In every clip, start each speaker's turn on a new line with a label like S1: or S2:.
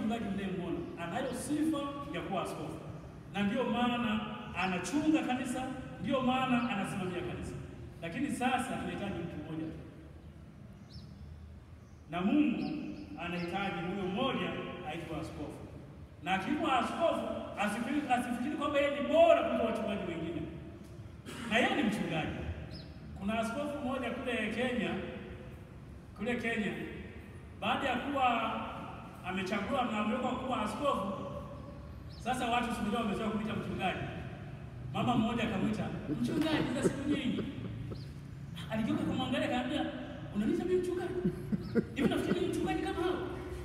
S1: mchungaji mnayemwona anayo sifa ya kuwa askofu, na ndiyo maana anachunga kanisa, ndiyo maana anasimamia kanisa. Lakini sasa tunahitaji mtu mmoja tu, na Mungu anahitaji huyo mmoja aitwa askofu, na akiwa askofu asifikiri, asifikiri kwamba yeye ni bora kuliko wachungaji wengine, na yeye ni mchungaji. Kuna askofu mmoja kule Kenya, kule Kenya, baada ya kuwa amechaguliwa na amewekwa kuwa askofu, sasa watu siku hiyo wamezoea kumwita mchungaji. Mama mmoja akamwita mchungaji za siku nyingi, aligeuka kumwangalia, akaambia unaniita mimi mchungaji? Hivi nafikiri ni mchungaji kama hao?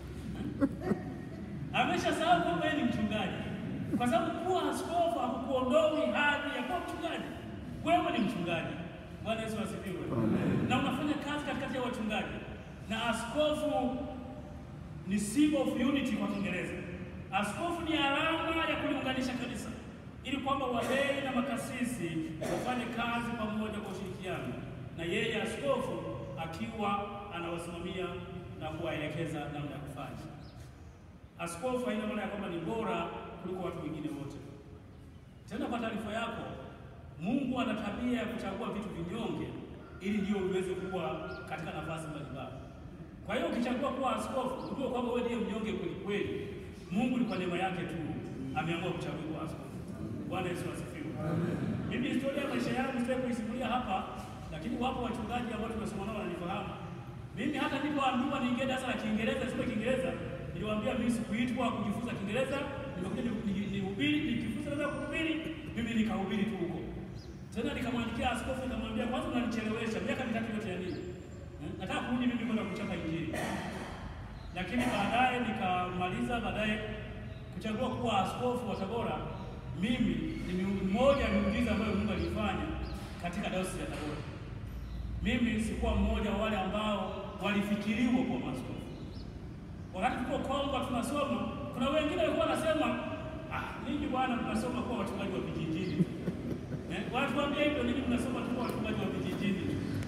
S1: Ameshasahau kwamba yeye ni mchungaji, kwa sababu kuwa askofu hakukuondoi hadhi ya kuwa mchungaji. Wewe ni mchungaji. Bwana Yesu asifiwe. Na unafanya kazi katikati ya wachungaji, na askofu ni symbol of unity kwa Kiingereza. Askofu ni alama ya kuliunganisha kanisa, ili kwamba walei na makasisi wafanye kazi pamoja kwa ushirikiano, na yeye askofu akiwa anawasimamia na kuwaelekeza namna ya kufanya. Askofu haina maana ya kwamba ni bora kuliko watu wengine wote. Tena kwa taarifa yako, Mungu ana tabia ya kuchagua vitu vinyonge ili ndio uweze kuwa katika nafasi mbalimbali. Kwa hiyo ukichagua kuwa askofu, ujue kwamba wewe ndiye mnyonge kweli kweli. Mungu ni kwa neema yake tu ameamua kuchagua kuwa askofu. Bwana Yesu asifiwe. Mimi historia ya maisha yangu sitaki kuisimulia hapa, lakini wapo wachungaji ambao tumesoma nao wananifahamu. Mimi hata nilipoambiwa niingie darasa la Kiingereza, sio Kiingereza, niliwaambia mimi sikuitwa kujifunza Kiingereza, nimekuja nihubiri, nikifunza naweza kuhubiri, mimi nikahubiri tu huko. Tena nikamwandikia askofu nikamwambia, kwanza unanichelewesha miaka mitatu yote ya nini? Nataka kurudi mimi kwenda kuchapa Injili. Lakini baadaye nikamaliza, baadaye kuchagua kuwa askofu wa Tabora. Mimi ni mmoja ya miujiza ambayo Mungu alifanya katika dayosisi ya Tabora. Mimi sikuwa mmoja wa wale ambao walifikiriwa kuwa maaskofu. Wakati tuko Kongo tunasoma, kuna wengine walikuwa wanasema ah, ninyi bwana mnasoma kuwa wachungaji wa vijijini. Eh, wanatuambia hivyo, ninyi mnasoma tu kuwa wachungaji wa vijijini.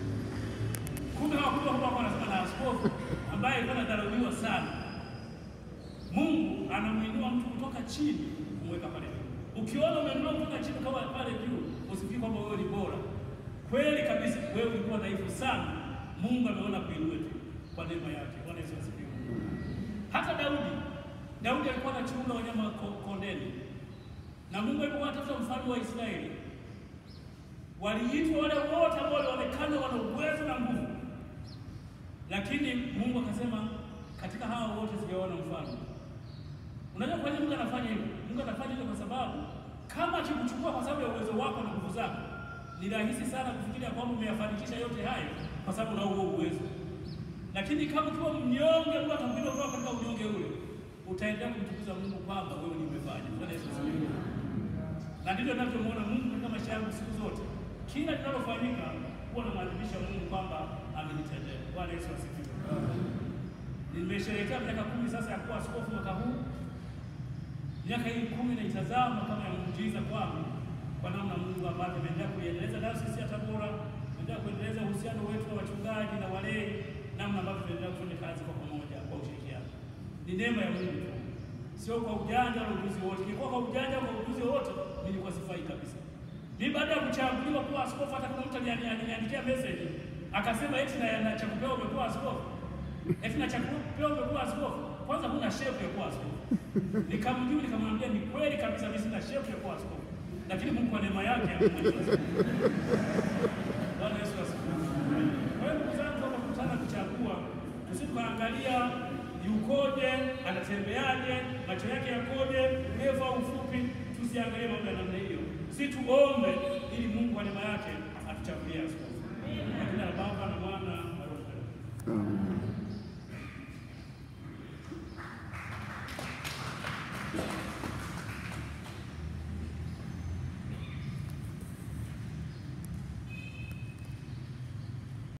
S1: Kumbe hawakuwa kwamba wanasema na askofu ambaye alikuwa anadharauliwa sana. Mungu anamuinua mtu kutoka chini kumweka pale juu. Ukiona umeinuliwa kutoka chini kama pale juu, usifikiri kwamba wewe ni bora. Kweli kabisa, wewe ulikuwa dhaifu sana. Mungu ameona kuinua tu kwa neema yake. Bwana Yesu asifiwe. Hata Daudi, Daudi alikuwa anachunga wanyama kondeni, na Mungu alipokuwa anatafuta mfalme wa Israeli, waliitwa wale wote ambao walionekana wana uwezo na nguvu, lakini Mungu akasema, katika hawa wote sijaona mfalme. Unajua kwa nini Mungu anafanya hivyo? Mungu anafanya hivyo kwa sababu kama akikuchukua kwa sababu ya uwezo wako na nguvu zako, ni rahisi sana kufikiria kwamba umeyafanikisha yote hayo kwa sababu una huo uwezo. Lakini kama ukiwa mnyonge, Mungu atakuinua kutoka katika unyonge ule, utaendelea kumtukuza Mungu kwamba wewe ni umefanya. Bwana Yesu asifiwe. Na ndivyo ninavyomuona Mungu katika maisha yangu siku zote, kila linalofanyika huwa namwadhimisha Mungu kwamba amenitendea. Bwana Yesu asifiwe. Nimesherehekea miaka kumi sasa ya kuwa askofu mwaka huu. Miaka hii kumi naitazama kama ya muujiza kwangu, kwa namna Mungu ambavyo ameendelea kuiendeleza dayosisi ya Tabora, ameendelea kuendeleza uhusiano wetu na wachungaji na walei, namna ambavyo tunaendelea kufanya kazi kwa pamoja kwa ushirikiano. Ni neema ya Mungu tu, sio kwa ujanja na ujuzi wote. Nilikuwa kwa ujanja kwa ujuzi wote, nilikuwa sifai kabisa. Mimi baada ya kuchaguliwa kuwa askofu, hata kuna mtu aliniandikia message akasema eti na cha kupewa umekuwa askofu, eti na cha kupewa umekuwa askofu. Kwanza huna shepu ya kuwa askofu. Nikamjibu nikamwambia ni kweli kabisa, mimi sina shepu ya kuwa askofu, lakini Mungu kwa neema yake ameniwezesha. Bwana Yesu asifiwe. Kwa hiyo ndugu zangu, tunapokutana kuchagua, tusitukaangalia yukoje, anatembeaje, macho yake yakoje, urefu au ufupi. Tusiangalie mambo ya namna hiyo, si tuombe ili Mungu kwa neema yake atuchagulie askofu. Kwa jina la Baba na Mwana na Roho Mtakatifu.